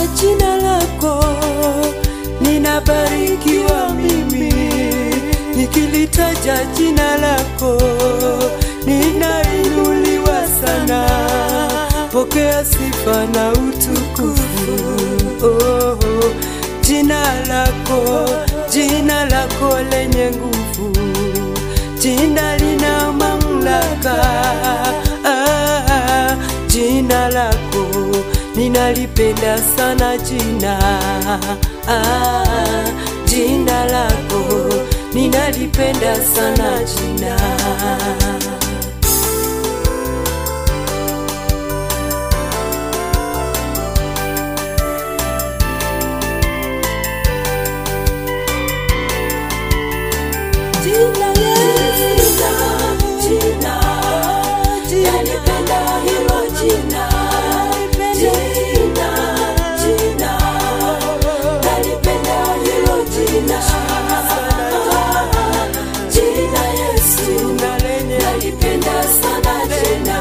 jina lako, ninabarikiwa mimi nikilitaja jina lako, ninainuliwa sana. Pokea sifa na utukufu. Oh, jina lako, jina lako lenye nguvu, jina lina mamlaka. Ah, jina lako ninalipenda sana jina ah, jina lako ninalipenda sana jina Jina Yesu, jina, nalipenda hilo jina. Jina, jina, nalipenda hilo jina. Jina Yesu, nalipenda sana jina.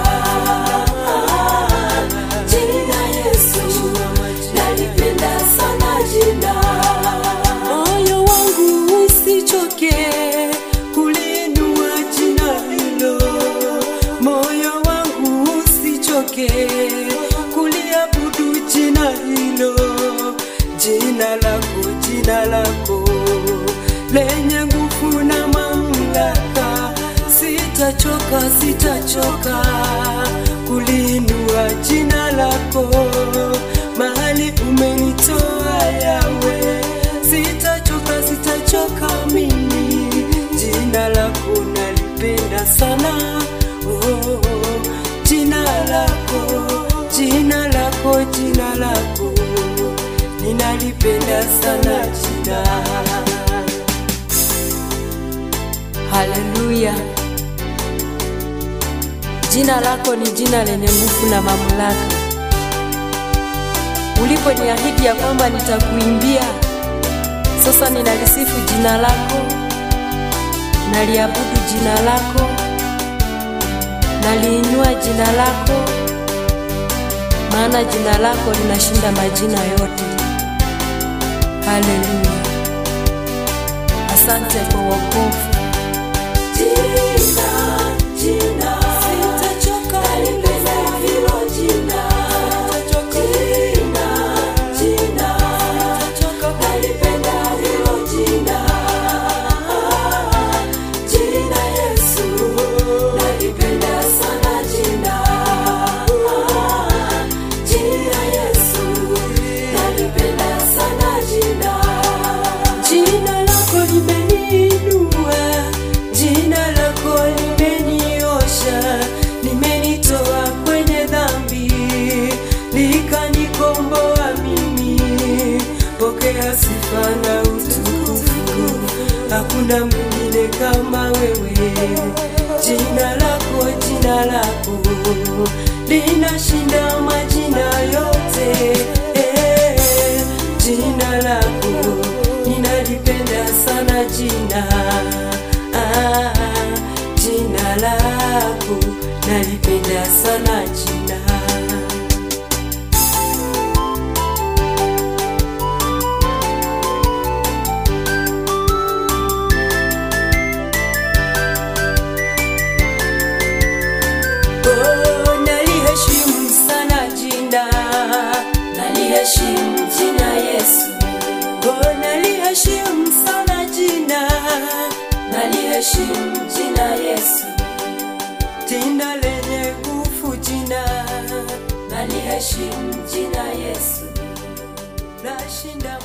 Jina Yesu, nalipenda sana jina. Moyo wangu usichoke kulinua jina hilo, moyo wangu usichoke kuliabudu jina hilo, jina lako, jina lako lenye nguvu na mamlaka. Sitachoka, sitachoka kulinua jina lako mahali umenitoa yawe sitachoka sitachoka mimi jina lako nalipenda sana oh, jina lako jina lako jina lako ninalipenda sana jina haleluya jina lako ni jina lenye nguvu na mamlaka uliponiahidi ya kwamba nitakuimbia sasa ninalisifu jina lako, naliabudu jina lako, naliinua jina lako, maana jina lako linashinda majina yote. Haleluya! Asante kwa wokovu. Jina, jina, sitachoka kulipenda hilo jina. Jina, jina, nalipenda hilo jina. Jina Yesu, nalipenda sana jina. Jina Yesu, nalipenda sana jina. Jina lako limeniinua, jina lako limeniosha, limenitoa kwenye dhambi, likanikomboa mimi. Pokea sifa na utukufu, hakuna mwingine kama wewe. Jina lako, jina lako linashinda majina yote. Eh, jina lako ninalipenda sana jina ah, jina lako nalipenda sana jina Oh, naliheshimu sana jina, naliheshimu jina Yesu. Oh, naliheshimu sana jina, naliheshimu jina Yesu. Jina lenye nguvu jina, naliheshimu jina Yesu. Nashinda